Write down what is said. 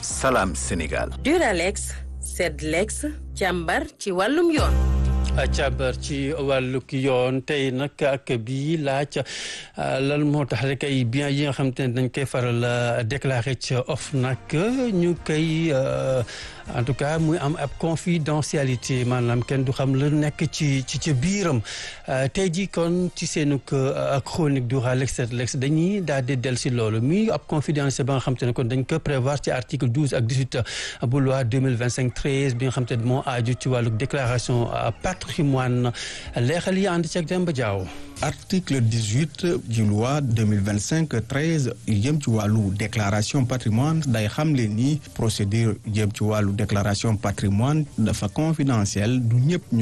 Salam Sénégal. Duralex Sedlex càmbar ci wàllum yoon. càmbar ci wàllug yoon tey nag ak bii laaj lan moo tax rek ay biens yi nga xam te ne dañ koy faral déclaré ci OFNAC ñu koy en tout cas muy am ab confidentialité maanaam kenn du xam lu nekk ci ci ci biiram tey jii kon ci seenug chronique du Duralex Sedlex dañuy daal di del si loolu muy ab confidentialité ba nga xam te ne kon dañ ko prévoir ci article douze ak dix-huit bu loi deux mille vingt cinq treize bi nga xam te ne moo aju ci wàllug déclaration patrimoine leexal yi ànd ceeg Demba Diaw article dix-huit ji loi deux mille vingt cinq treize jëm ci wàllu déclaration patrimoine day xamle ni procédure jëm ci wàllu déclaration patrimoine dafa confidentiel du ñëpp